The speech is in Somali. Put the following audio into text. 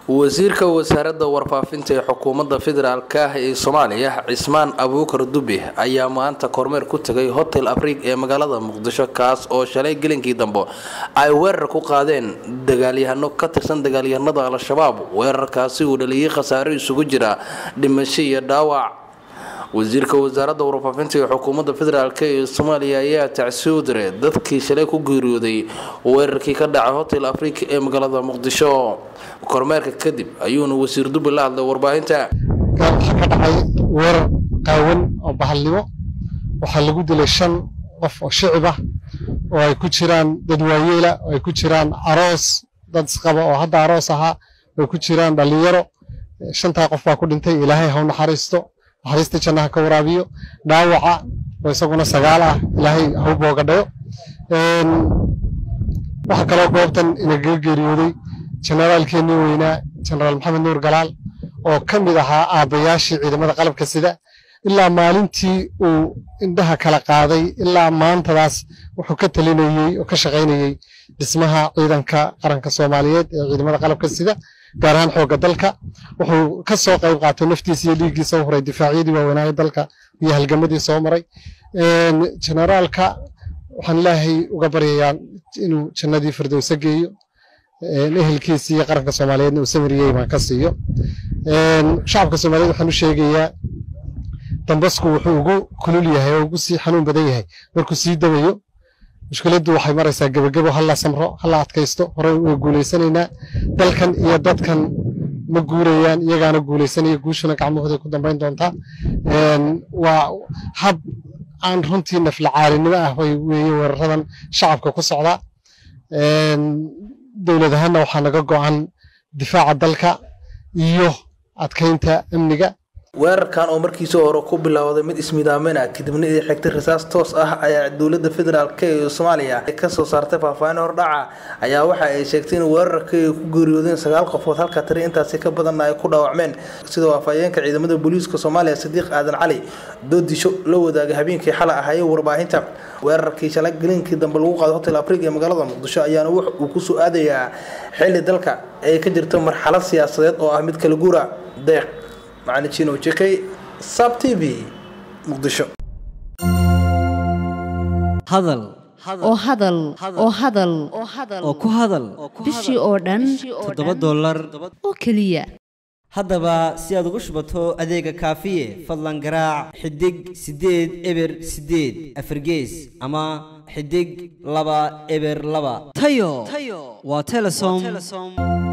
wasiirka wasaaradda warfaafinta ee xukuumadda federaalk ah ee soomaaliya cismaan abuukar dube ayaa maanta kormeer ku tegay hotel afriig ee magaalada muqdisho kaas oo shalay gelinkii dambe ay weerar ku qaadeen dagaalyahano ka tirsan dagaalyahanada al-shabaab weerarkaasi uu dhaliyay khasaaro isugu jira dhimasho iyo dhaawac wasiirka wasaaradda warfaafinta ee xukuumadda federaalk ee soomaaliya ayaa tacsiyo diray dadkii shalay ku geeriyooday weerarkii ka dhacay hotel afrika ee magaalada muqdisho kormeerka kadib ayuuna wasiir dube la hadlay warbaahinta waxaa ka dhacay weerar qaawan oo bahalnimo waxaa lagu dilay shan qof oo shicib ah oo ay ku jiraan dad waayeela oo ay ku jiraan aroos dad isqaba oo hadda aroos ahaa ay ku jiraan dhalinyaro shantaa qof baa ku dhintay ilaahay ha u naxariisto naxariista jannaha ka waraabiyo dhaawaca oo isaguna sagaal ah ilaahay ha u boogadhayo waxaa kaloo goobtan inagaga geeriyooday generaalkeennii weynaa generaal maxamed nuur galaal oo ka mid ahaa aabbayaashii ciidamada qalabka sida ilaa maalintii uu indhaha kala qaaday ilaa maantadaas wuxuu ka talinayey oo ka shaqaynayey dhismaha ciidanka qaranka soomaaliyeed ee ciidamada qalabka sida gaar ahaan xoogga dalka wuxuu ka soo qayb qaatay naftiisa iyo dhiiggiisa u huray difaacyadii waaweynaaye dalka iyo halgamadii soo maray generaalka waxaan ilaahay uga baryayaa inuu jannadii firdowsa geeyo ehelkiisa iyo qaranka soomaaliyeedna uu samiriyey baan ka siiyo shacabka soomaaliyeed waxaan u sheegayaa dambasku wuxuu ugu kulul yahay oo ugu sii xanuun badan yahay markuu sii dabayo mushkiladdu waxay maraysaa gebagebo halla samro halla adkaysto hore way guulaysanaynaa dalkan iyo dadkan ma guurayaan iyagaana guulaysanaya guushuna gacmahooday ku dambayn doontaa waa hab aan runtii naflacaalinimo ah way weeye weeraradan shacabka ku socdaa dowlad ahaanna waxaa naga go'an difaaca dalka iyo adkaynta amniga weerarkan oo markiisii hore ku bilowday mid ismidaamina kadibna ii xigtay rasaas toos ah ayaa dowladda federaalk ee soomaaliya kasoo saartay faahfaahin hordhaca ayaa waxa ay sheegtay in weerarka ay ku geeriyoodeen sagaal qofood halka tiri intaasi ka badanna ay ku dhaawacmeen sidoo afhayeenka ciidamada booliiska soomaaliya sadiiq aadan cali doodisho la wadaagay habeenkii xalay ahayey warbaahinta weerarkii shalay gelinkii dambe lagu qaaday hotel afriga ee magaalada muqdisho ayaana wax uu ku soo aadayaa xilli dalka ay ka jirto marxalad siyaasadeed oo ah mid kala guura deeq macalin jino jekay sab t v muqdisho hadal oo hadal oo hadal oo ku hadal bishii oo dhan toddoba dollar oo keliya haddaba si aad ugu shubato adeega kaafiye fadlan garaac xidig siddeed eber siddeed afargees ama xidig laba eber laba tayo waa telesom